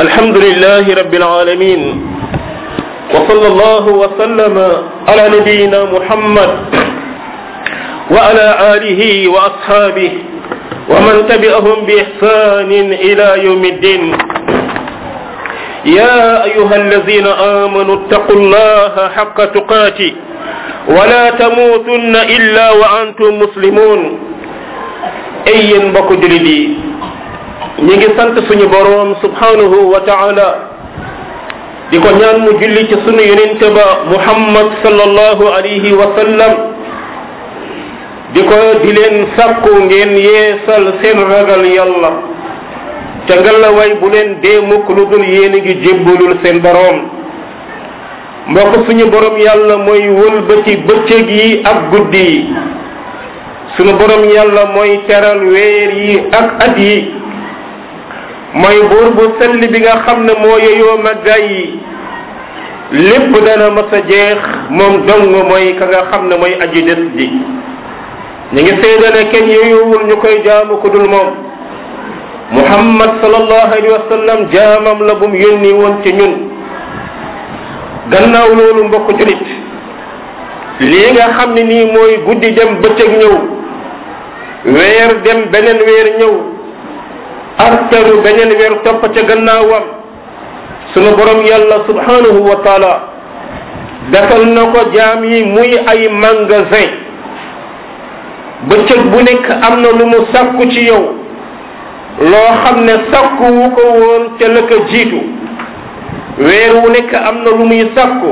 الحمد لله رب العالمين وصلى الله وسلم على نبينا محمد وعلى آله وأصحابه ومن تبعهم بإحسان إلى يوم الدين يا أيها الذين آمنوا اتقوا الله حق تقاته ولا تموتن إلا وأنتم مسلمون أي بك جلدي ñi ngi sant suñu boroom subhanahu wa taala di ko ñaan mu julli ci sunu yonente ba muhammad sallallahu alayhi wa sallam di ko di leen sàkku ngeen yeesal seen ragal yàlla te ngallaway bu leen dee mukk lu dul yéen a ngi jébbalul seen boroom mbokk suñu boroom yàlla mooy wëlbati bëccëg yi ak guddi yi suñu boroom yàlla mooy teral weer yi ak at yi mooy buur bu sell bi nga xam ne moo yeyoo màggaay yi lépp dana mas a jeex moom dong mooy ka nga xam ne mooy aji des ji ñu ngi seede ne kenn yeyowul ñu koy jaamu ku dul moom muhammad sallallahu alayhi wa sallam jaamam la bu mu yónni woon ci ñun gannaaw loolu mbokk julit lii nga xam ne nii mooy guddi dem bëccëg ñëw weer dem beneen weer ñëw arteru beneen weer topp ca gannaawam sunu borom yàlla subhanahu wa taala defal na ko jaam yi muy ay magasin bëccëg bu nekk am na lu mu sàkku ci yow loo xam ne sàkku wu ko woon ca la ko jiitu weer wu nekk am na lu muy sàkku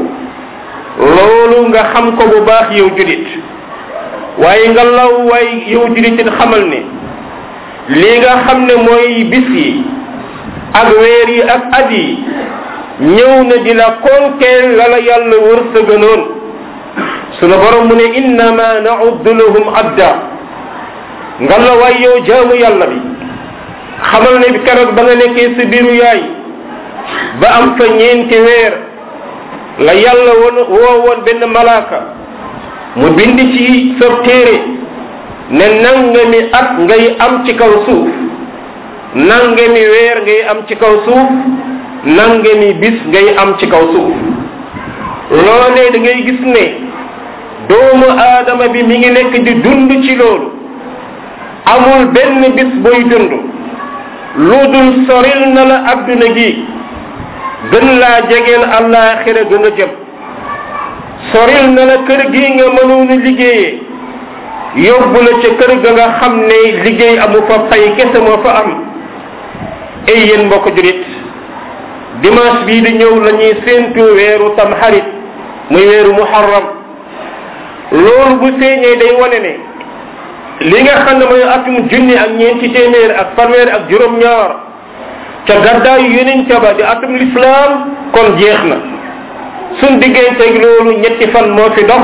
loolu nga xam ko bu baax yow julit waaye nga law waay yow julitit xamal ne lii nga xam ne mooy bis yi ak weer yi ak at yi ñëw na di la konkeel la la yàlla wërsëganoon sunu borom mu ne innama nauddu lahum adda nga la waay yow jaamu yàlla bi xamal ne bi keroog ba nga nekkee sa biiru yaay ba am fa ñeenti weer la yàlla woon woo woon benn malaaka mu bind ci sa téere ne nangami at ngay am ci kaw suuf nangami weer ngay am ci kaw suuf nangami bis ngay am ci kaw suuf loolee da ngay gis ne doomu aadama bi mi ngi nekk di dund ci loolu amul benn bis boy dund lu dul soril na la adduna gi gën laa jegeel àllaaxira gën a jëm soril na la kër gi nga mënoon a liggéeyee yóbbu la ca kër ga nga xam ne liggéey amu fa fay kese moo fa am ay yéen mbokk julit dimanche bii di ñëw la ñuy séentu weeru tamxarit muy weeru muharram loolu bu feeñee day wane ne li nga xam ne mooy atum junni ak ñeenti téeméer ak fanweer ak juróom-ñaar ca gàddaayu yeneen ca ba di atum lislaam kon jeex na suñ digganteeg loolu ñetti fan moo fi dox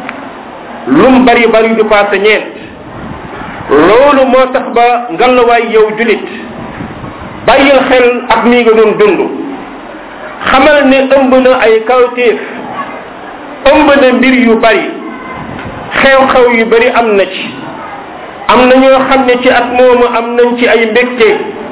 lum bari bari du passé ñeent loolu moo tax ba ngalawaay yow julit bàyyil xel ak mi nga doon dund xamal ne ëmb na ay kawtéef ëmb na mbir yu bari xew-xew yu bari am na ci am na ñoo xam ne ci at moomu am nañ ci ay mbégte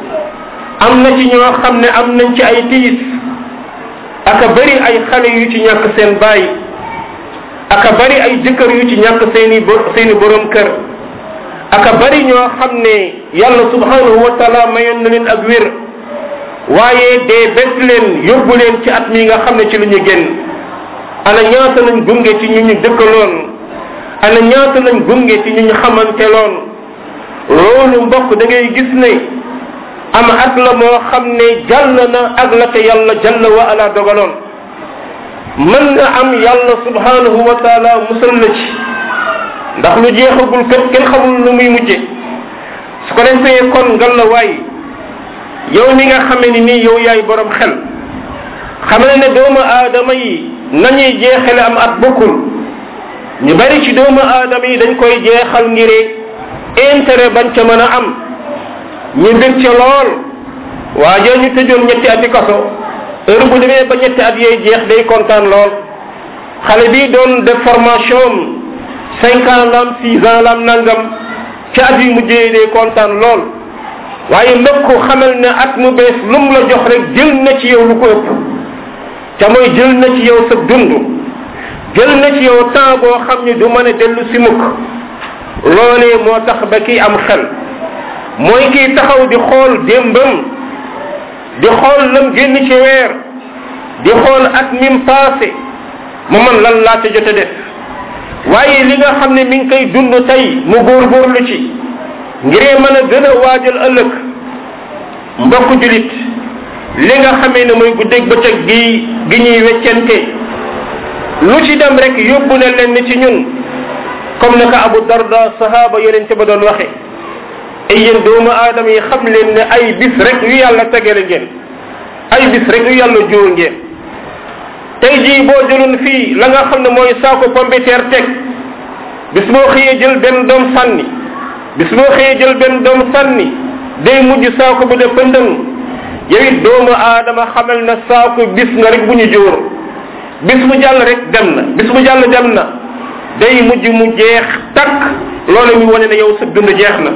am na ci ñoo xam ne am nañ ci ay tiis aka bari ay xale yu ci ñàkk seen baay aka bari ay jëkkër yu ci ñàkk seeni seeni borom kër aka bari ñoo xam ne yàlla subhanahu wa taala mayoon na leen ak wér waaye dee bés leen yóbbu leen ci at mi nga xam ne ci lu ñu génn ana ñaata lañ gunge ci ñu ñu dëkkaloon ana ñaata lañ gunge ci ñu ñu xamante loon loolu mbokk da ngay gis ne am at la moo xam ne jàll na ak la te yàlla jàll wa ala dogaloon mën na am yàlla subhanahu wa taala musal la ci ndax lu jeexagul kat kenn xamul lu muy mujje su ko defee kon ngal la waay yow mi nga xamee ni nii yow yaay borom xel xamal ne doomu aadama yi nañuy jeexale am at bokkul ñu bari ci doomu aadama yi dañ koy jeexal ngir intérêt bañ ca mën a am ñu bég ca lool waaye ñu tëjoon ñetti ati kaso heure bu demee ba ñetti at yooyu jeex day kontaan lool xale bi doon def formation cinq ans lam six ans lam nangam ci at yu mujjee day kontaan lool waaye mbokk xamal ne at mu bees lum la jox rek jël na ci yow lu ko ëpp te mooy jël na ci yow sa dund jël na ci yow temps boo xam ne du mën a dellu si mukk loolee moo tax ba kii am xel mooy kii taxaw di xool démbam di xool lam génn ci weer di xool at mim passé mu man lan laa ca jote def waaye li nga xam ne mi ngi koy dund tey mu góorgóorlu ci ngiree mën a gën a waajal ëllëg mbokk julit li nga xamee ne mooy guddeeg bëccëg gi gi ñuy weccente lu ci dem rek yóbbu na leen ci ñun comme naka abu darda sahaba yonente ba doon waxe ay yéen doomu aadama yi xam leen ne ay bis rek yu yàlla tegale ngeen ay bis rek yu yàlla jóor ngeen tey jii boo jëloon fii la nga xam ne mooy saako pombiteer teg bis boo xëyee jël benn doom sànni bis boo xëyee jël benn doom sànni day mujj saako bu def pëndëng yow it doomu aadama xamal na saako bis nga rek bu ñu jóor bis bu jàll rek dem na bis bu jàll dem na day mujj mu jeex takk loolu mi wane ne yow sa dund jeex na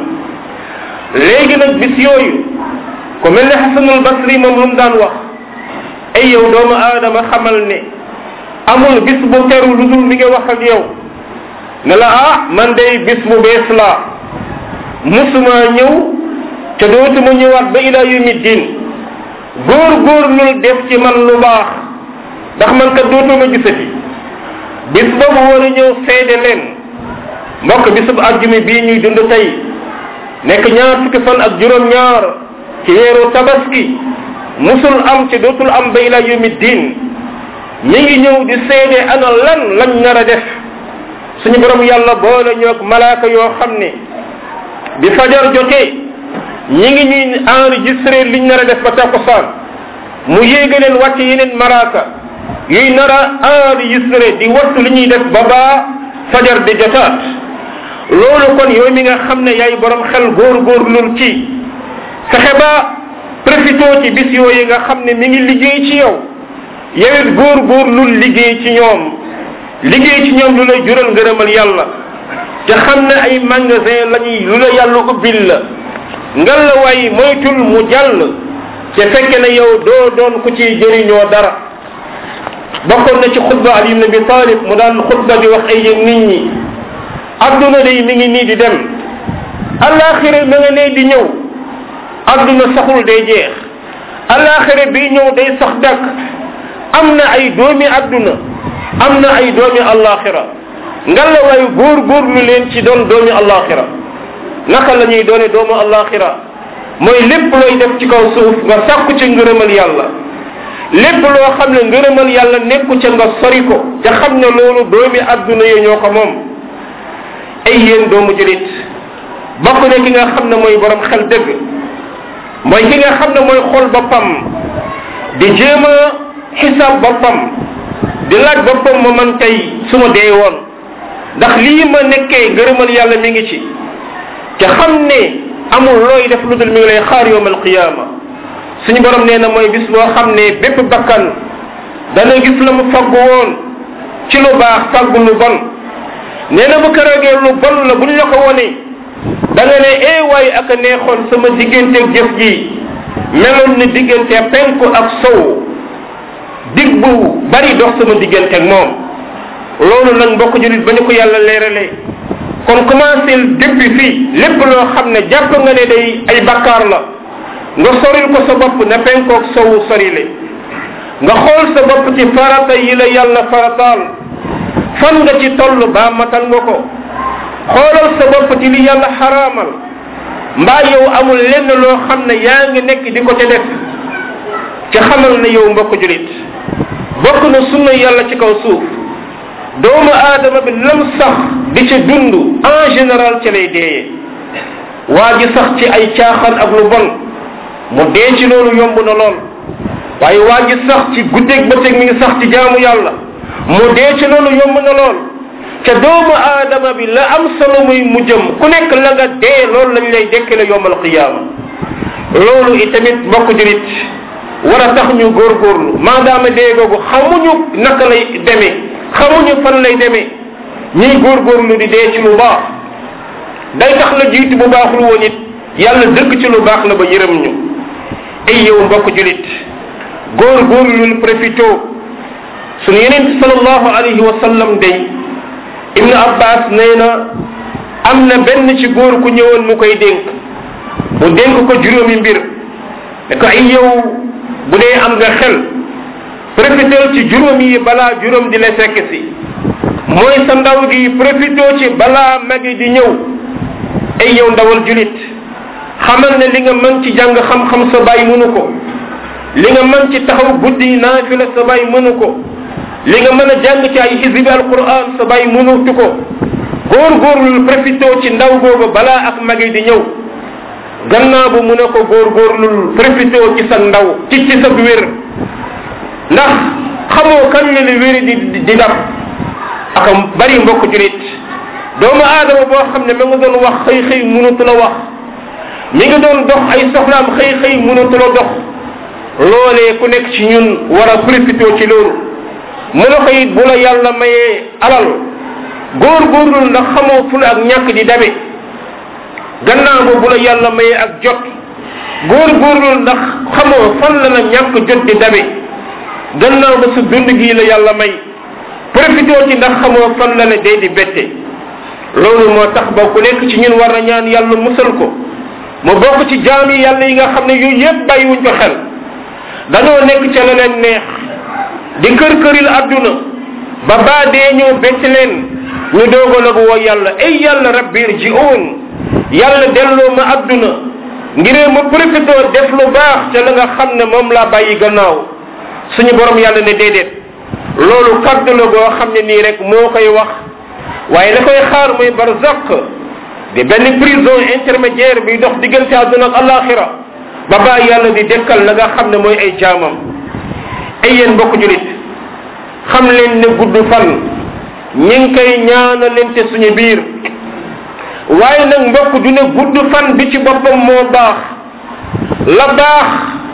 léegi nag bis yooyu ko mel ne xasanul basri moom lu mu daan wax ay yow doomu aadama xamal ne amul bis bu teru lu dul mi ngi wax ak yow ne la ah man day bis bu bees laa musuma ñëw te dootuma ñëwaat ba ila yumi din góor góor lul def ci man lu baax ndax man kat dootuma gisati bis boobu war a ñëw seede leen mbokk bisub àjjumi bii ñuy dund tey nekk ñaar fukki fan ak juróom ñaar ci weeru tabaski musul am ci dootul am ba ila yumi din mi ngi ñëw di seede ana lan lañ nar a def suñu borom yàlla boole ñoog malaaka yoo xam ne bi fajar jotee ñi ngi ñuy enregistré liñ nar a def ba takkusaan mu yéega leen wàcc yeneen malaaka yuy nar a enregistré di wattu li ñuy def ba baa fajar di jotaat loolu kon yow mi nga xam ne yaay borom xel góor-góorlul ci fexe ba profité ci bis yooyu nga xam ne mi ngi liggéey ci yow yow it góor-góorlul liggéey ci ñoom liggéey ci ñoom lu lay jural ngërëmal yàlla te xam ne ay magasin lañuy lu la yàlla ubbil la ngal la waay moytul mu jàll te fekke ne yow doo doon ku ci jëriñoo dara bokkoon na ci xutba ali ibn abi talib mu daan xutba di wax ay yéen nit ñi adduna day mi ngi nii di dem alaxira ma nga nee di ñëw adduna saxul day jeex alaxira bi ñëw day sax dakk am na ay doomi adduna am na ay doomi alaxira ngalla waayu góor góor lu leen ci doon doomi alaxira naka la ñuy doone doomu alaxira mooy lépp looy def ci kaw suuf nga sàkku ci ngërëmal yàlla lépp loo xam ne ngërëmal yàlla nekku ca nga sori ko te xam ne loolu doomi adduna yi ñoo ko moom ay yéen doomu julit bokk ne ki nga xam ne mooy borom xel dëgg mooy ki nga xam ne mooy xool boppam di jéem a xisaab boppam di laaj boppam ma man tey su ma dee woon ndax lii ma nekkee ngërëmal yàlla mi ngi ci te xam ne amul looy def lu dul mi ngi lay xaar yowm alqiyama suñu borom nee na mooy bis boo xam ne bépp bakkan dana gis la mu faggu woon ci lu baax faggu lu bon nee na bu keroogee lu bon la buñ la ko wone da nga ne ee waay ak a neexoon sama digganteeg jëf ji meloon ni diggante penku ak sow dig bu bari dox sama digganteeg moom loolu nag mbokk julit ba ñu ko yàlla leeralee kon commencé depuis fii lépp loo xam ne jàpp nga ne day ay bakkaar la nga soril ko sa bopp na penkoog sowu sorile nga xool sa bopp ci farata yi la yàlla farataal fan nga ci toll baa matal nga ko xoolal sa bopp ci li yàlla xaraamal mbaa yow amul lenn loo xam ne yaa ngi nekk di ko te def ci xamal ne yow mbokk julit bokk na sunna yàlla ci kaw suuf doomu aadama bi lam sax di ci dund en général ci lay deeyee waa ji sax ci ay caaxaan ak lu bon mu dee ci loolu yomb na lool waaye waa ji sax ci guddeeg bëccëg mi ngi sax ci jaamu yàlla mu dee ci loolu yomb na lool te doomu aadama bi la am solo muy mu jëm ku nekk la nga dee loolu lañ lay dekkale yowmal qiyaama loolu itamit mbokk julit war a tax ñu góorgóorlu maadaama dee googu xamuñu naka lay demee xamuñu fan lay demee ñuy góorgóorlu di dee ci lu baax day tax la jiitu bu baaxul woon it yàlla dëkk ci lu baax la ba yërëm ñu ay yow mbokk julit góor góor lul profito sunu yeneen sallallahu alayhi wa sallam day ibnu abbas nee na am na benn ci góor ku ñëwoon mu koy dénk mu dénk ko juróomi mbir ne ko ay yow bu dee am nga xel profitel ci juróom yi balaa juróom di la fekk si mooy sa ndaw gi profito ci balaa magi di ñëw ay yow ndawal julit xamal ne li nga mën ci jàng xam-xam sa bàyyi mënu ko li nga mën ci taxaw guddi naafila sa bàyyi mënu ko li nga mën a jàng ci ay xisbi alquran sa bàyyi mënutu ko góorgóorlul profité ci ndaw googu balaa ak magi di ñëw gannaaw bu mu ne ko góorgóorlul profité ci sa ndaw ci ci sa wér ndax xamoo kan la li wéri di di dab aka bari mbokk julit doomu aadama boo xam ne ma nga doon wax xëy xëy mënatu la wax mi ngi doon dox ay soxlaam xëy xëy mënatu la dox loolee ku nekk ci ñun war a profité ci loolu mu ne ko it bu la yàlla mayee alal góorgóorlul ndax xamoo fu la ak ñàkk di dabe gannaaw ba bu la yàlla mayee ak jot góorgóorlul ndax xamoo fan la la ñàkk jot di dabe gannaaw ba sa dund gii la yàlla may profité ci ndax xamoo fan la la dee di bette loolu moo tax ba ku nekk ci ñun war na ñaan yàlla musal ko mu bokk ci jaam yi yàlla yi nga xam ne yooyu yëpp bàyyiwuñ ko xel dañoo nekk ca la leen neex di kër këril adduna ba baa dee ñëw bett leen ñu doogo nag woo yàlla ay yàlla rabbir ji oon yàlla delloo ma adduna ngiree ma profité def lu baax ca la nga xam ne moom laa bàyyi gannaaw suñu borom yàlla ne déedéet loolu kaddu la goo xam ne nii rek moo koy wax waaye la koy xaar mooy barzaq di benn prison intermédiaire bi dox diggante àdduna ak alaxira ba baa yàlla di dekkal la nga xam ne mooy ay jaamam ay yéen mbokk julit xam leen ne gudd fan ñi ngi koy ñaanalente suñu biir waaye nag mbokk du ne gudd fan bi ci boppam moo baax la baax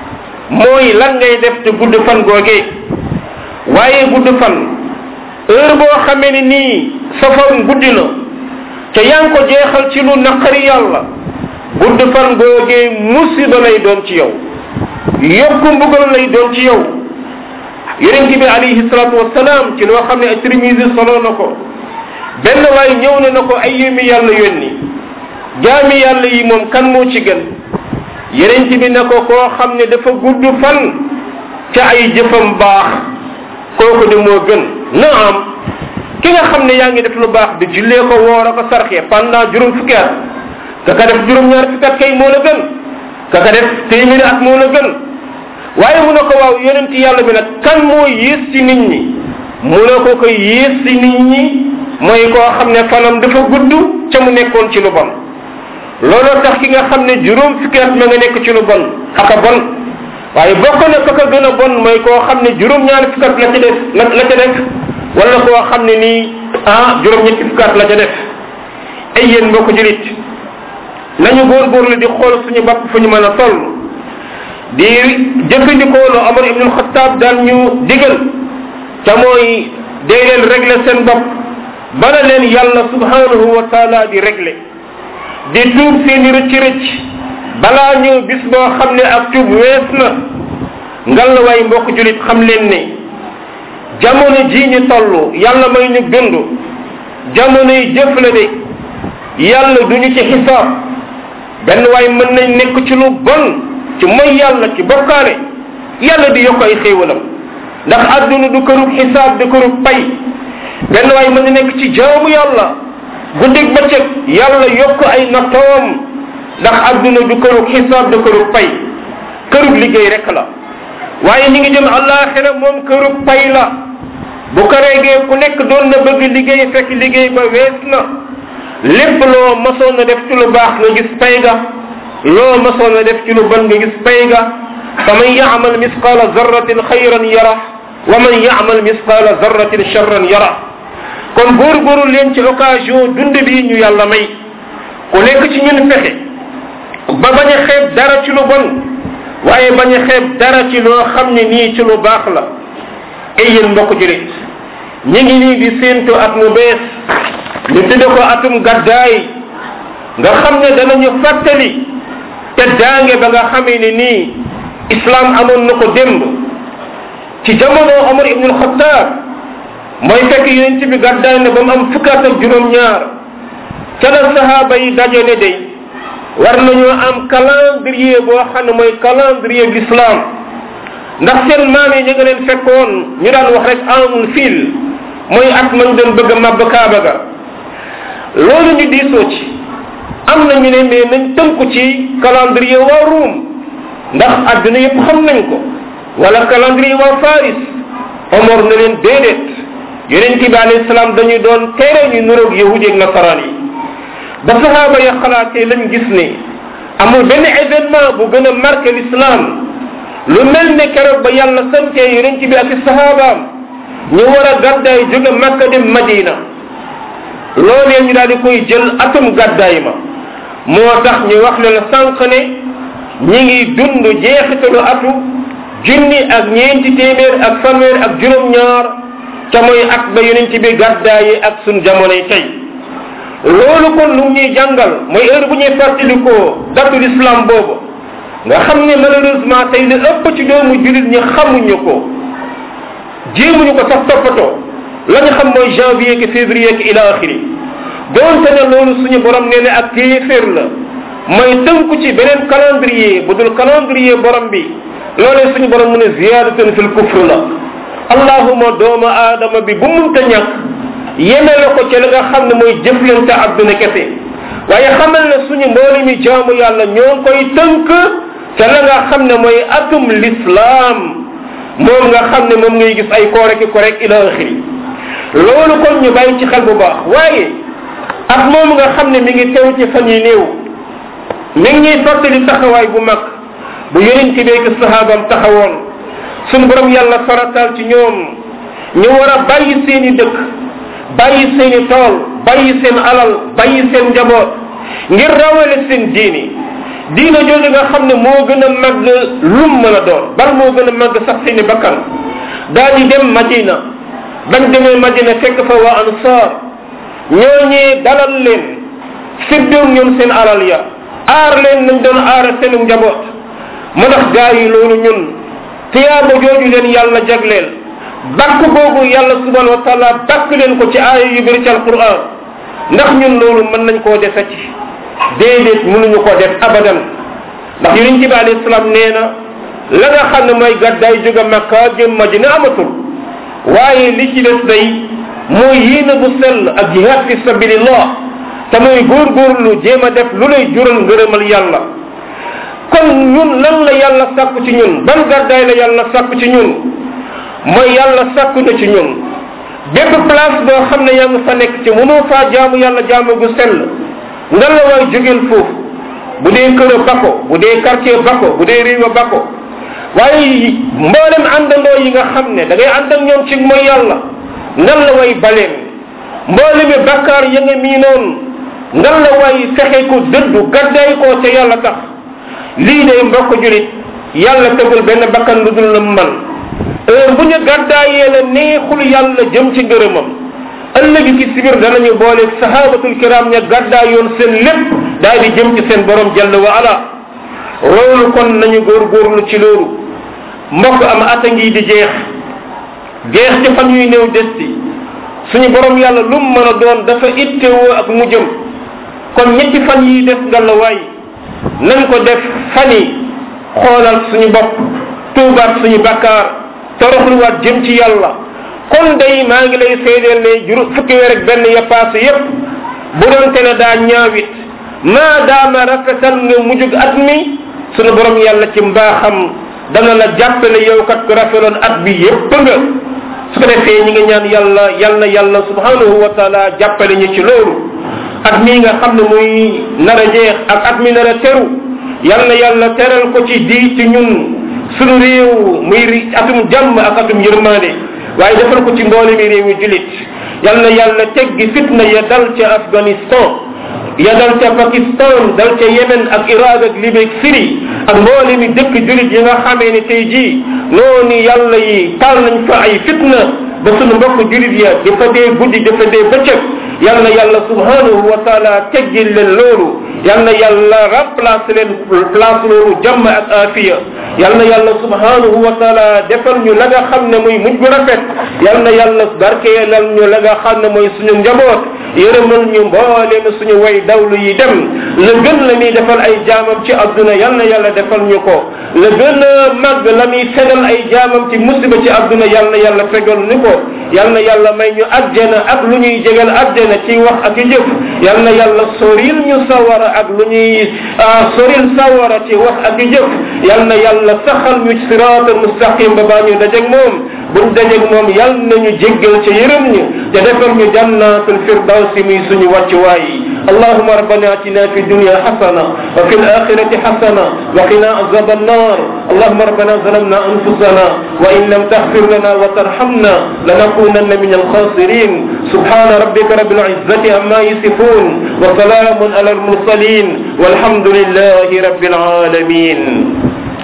mooy lan ngay def te gudd fan googee waaye gudd fan heure boo xamee ni nii sa fan guddi na te yaa ngi ko jeexal ci lu naqari yàlla gudd fan googee musiba lay doon ci yow yokku mbugal lay doon ci yow yonente bi alayhi salatu wasalaam ci loo xam ne ay trimisi solo na ko benn waay ñëw na na ko ay yémi yàlla yónni jaami yàlla yi moom kan moo ci gën yonente bi ne ko koo xam ne dafa gudd fan ca ay jëfam baax kooku de moo gën naam ki nga xam ne yaa ngi def lu baax di jullee ko woor a ko sarxee pendant juróom fukki at ka ka def juróom ñaar fukki at kay moo la gën ka ka def téeméeri at moo la gën waaye mu ne ko waaw yonent yàlla bi nag kan moo yées ci nit ñi mu ne ko ko yées ci nit ñi mooy koo xam ne fanam dafa gudd ca mu nekkoon ci lu bon looloo tax ki nga xam ne juróom fukki at ma nga nekk ci lu bon aka bon waaye bokk na ko ko gën a bon mooy koo xam ne juróom ñaari fukki at la ci def la la ca def wala koo xam ne nii ah juróom ñetti fukki at la ca def ay yéen mbokk julit nañu góorgóorlu di xool suñu bopp fu ñu mën a toll di jëfandikoo lu Omar ibn Khattab daan ñu digal ca mooy dee leen régler seen bopp bala leen yàlla subhanahu wa taala di régler di tuub seeni rëcc rëcc balaa ñëw bis boo xam ne ak tuub wees na ngalawaay mbokk julit xam leen ne jamono ji ñu toll yàlla may ñu dund jamono yi jëf la de yàlla duñu ci xisaab benn waay mën nañ nekk ci lu bon ci mooy yàlla ci bokkaale yàlla di yokk ay xéewalam ndax àdduna du kërub xisaab du kërub pay benn waay mën na nekk ci jaamu yàlla guddig bëccëg yàlla yokk ay nattoom ndax àdduna du kërub xisaab du kërub pay kërub liggéey rek la waaye ñi ngi jëm àllaaxira moom kërub pay la bu ko reegee ku nekk doon na bëgg liggéey fekk liggéey ba wees na lépp loo masoon na def ci lu baax nga gis pay ga loo masoon na def ci lu bon nga gis pay ga fa man yaamal misqaala zarratin xayran yara wa man yaamal misqaala zarratin charran yara kon góorgóorlu leen ci occasion dund bi ñu yàlla may ku nekk ci ñun fexe ba bañ a xeeb dara ci lu bon waaye bañ a xeeb dara ci loo xam ne nii ci lu baax la ay yéen mbokk julit ñi ngi nii di séentu at mu bees ñu tudde ko atum gàddaay nga xam ne danañu fàttali te daange ba nga xamee ne nii islam amoon na ko démb ci jamono Omar ibnul Xattaab mooy fekk yonent bi gàddaay ne ba mu am fukkaat ak juróom-ñaar ca la sahaaba yi daje ne day war nañoo am calendrier boo xam ne mooy calendrier l'islam ndax seen maam yi ñu nga leen fekkoon ñu daan wax rek amul fil mooy at mañ doon bëgg a màbb kaaba ga loolu ñu diisoo ci am na ñu ne mais nañ tënku ci calendrier waa Ruum ndax adduna yëpp xam nañ ko wala calendrier waa Faris Omar na leen déedéet yonent bi alayhi salaam dañuy doon tere ñu nuroog yahudi ak nasaraan yi ba sahaaba ya xalaatee lañ gis ne amul benn événement bu gën a marqué l'islam lu mel ne keroog ba yàlla santee yonent bi ak sahabaam ñu war a gàddaay jóge Makka dem Madina loolee ñu daal di koy jël atum gàddaay ma moo tax ñu wax ne la sànq ne ñi ngi dund jeexitalu atu junni ak ñeenti téeméer ak fanweer ak juróom-ñaar ca mooy at ba yonent bi gàddaayi ak sun jamonoy tey loolu kon lu ñuy jàngal mooy heure bu ñuy fàttalikoo datul islam boobu nga xam ne malheureusement tey li ëpp ci doomu jullit ñi xamuñu ko jéemuñu ko sax toppatoo la ñu xam mooy janvier ki février ki ila axiri doonte ne loolu suñu borom nee ne ak téeféer la mooy tënku ci beneen calendrier bu dul calendrier borom bi loolee suñu borom mu ne ziyadatan fil kufr la allahuma doomu aadama bi bu munta ñàkk yeme la ko ci la nga xam ne mooy jëflante adduna kese waaye xamal ne suñu mbooli mi jaamu yàlla ñoo ngi koy tënk ca la nga xam ne mooy atum l'islam moom nga xam ne moom ngay gis ay koore ki korek ila axiri loolu kon ñu bàyyi ci xel bu baax waaye at moom nga xam ne mi ngi teew ci fan yi néew mi ngi ñuy fàttali taxawaay bu mag bu yonent bi ak sahaabam taxawoon suñu borom yàlla farataal ci ñoom ñu war a bàyyi seeni dëkk bàyyi seeni tool bàyyi seen alal bàyyi seen njaboot ngir rawale seen diini diina jooju nga xam ne moo gën a màgg lum mën a doon bal moo gën a màgg sax seeni bakkan daal di dem madina bañ demee madina fekk fa waa ansaar ñooñee dalal leen séddoo ñoom seen alal ya aar leen nañ doon aara seenu njaboot mu ndax gaa yi loolu ñun tiyaaba jooju leen yàlla jagleel bakk boobu yàlla subhanahu wa taala bakk leen ko ci aaya yu bëri ci alquran ndax ñun loolu mën nañ koo defeti déedéet mënuñu ko def abadan ndax yonent bi alayhi salaam nee na la nga xam ne mooy gàddaay jóge makka jëm madina amatul waaye li ci des day mooy yéene bu sell ak jihad fi sabilillah te mooy góorgóorlu jéem a def lu lay jural ngërëmal yàlla kon ñun lan la yàlla sàkku ci ñun ban gàddaay la yàlla sàkku ci ñun mooy yàlla sàkku na ci ñun bépp place boo xam ne yaa ngi fa nekk ci mënoo faa jaamu yàlla jaamu gu sell nga la waay jógeel foofu bu dee kër a bako bu dee quartier bako bu dee réew a bako waaye mboolem àndandoo yi nga xam ne da ngay ànd ak ñoom ci mooy yàlla ngan la way baleen mboolemi bakkaar ya nga miinoon ngan la way fexe ko dëddu gaddaay koo ca yàlla tax lii day mbokk julit yàlla tegul benn bakkan lu dul la man heure bu ñu gàddaayee la neexul yàlla jëm ci ngërëmam ëllëg ci sibir danañu boole sahabatul kiram ña gàddaayoon seen lépp daal di jëm ci seen borom jalla wa ala loolu kon nañu góorgóorlu ci loolu mbokk am ata ngi di jeex jeex ci fan yuy néew des ci suñu borom yàlla lu mu mën a doon dafa ittewoo ak mu jëm kon ñetti fan yi des nga la waay nañ ko def fan yi xoolal suñu bopp tuubaat suñu bakkaar toroxluwaat jëm ci yàlla kon day maa ngi lay seedeel ne juru fukki weer ak benn ya passé yépp bu doonte ne daa ñaawit maa daama rafetal nga mujjug at mi suñu borom yàlla ci mbaaxam dana la jàppale yow kat ko rafeloon at bi yépp nga su ko defee ñi nga ñaan yàlla yàlla yàlla subhanahu wa taala jàppale ñu ci loolu at mii nga xam ne muy nar a jeex ak at mi nar a teru yàlla yàlla teral ko ci di ci ñun sunu réew muy atum jàmm ak atum yërmande waaye defal ko ci mboole mi réew yi julit yàlla yàlla teggi fitna ya dal ca afghanistan ya dal ca pakistan dal ca yemen ak iraq ak libye ak syrie ak mboole mi dëkk julit yi nga xamee ni tey jii noonu yàlla yi taal nañ fa ay fitna ba sunu mbokk julit ya di fa dee guddi di fa dee bëccëg yal na yàlla subhanahu wa taala teggil leen loolu yal na yàlla remplace leen place loolu jàmm ak afiya yal na yàlla subhanahu wa taala defal ñu la nga xam ne muy mujj bu rafet yal na yàlla barkeelal ñu la nga xam ne mooy suñu njaboot yërëmal ñu mbooleem suñu way dawlu yi dem la gën la muy defal ay jaamam ci adduna yal na yàlla defal ñu ko la gën a màgg la muy fegal ay jaamam ci musiba ci adduna yal na yàlla fegal ñu ko yal na yàlla may ñu àjjana ak lu ñuy jegal àjjana ci wax ak jëf yal na yàlla soril ñu sawara ak lu ñuy soril sawara ci wax ak jëf yal na yàlla saxal ñu siraatal mustaqim ba baa ñu dajeg moom buñ dajeg moom yal nañu jéggal ci yërëm ñu te defal ñu jannatul firdawsi muy suñu wàccuwaay yi اللهم ربنا اتنا في الدنيا حسنه وفي الاخره حسنه وقنا عذاب النار اللهم ربنا ظلمنا انفسنا وان لم تغفر لنا وترحمنا لنكونن من الخاسرين سبحان ربك رب العزه عما يصفون وسلام على المرسلين والحمد لله رب العالمين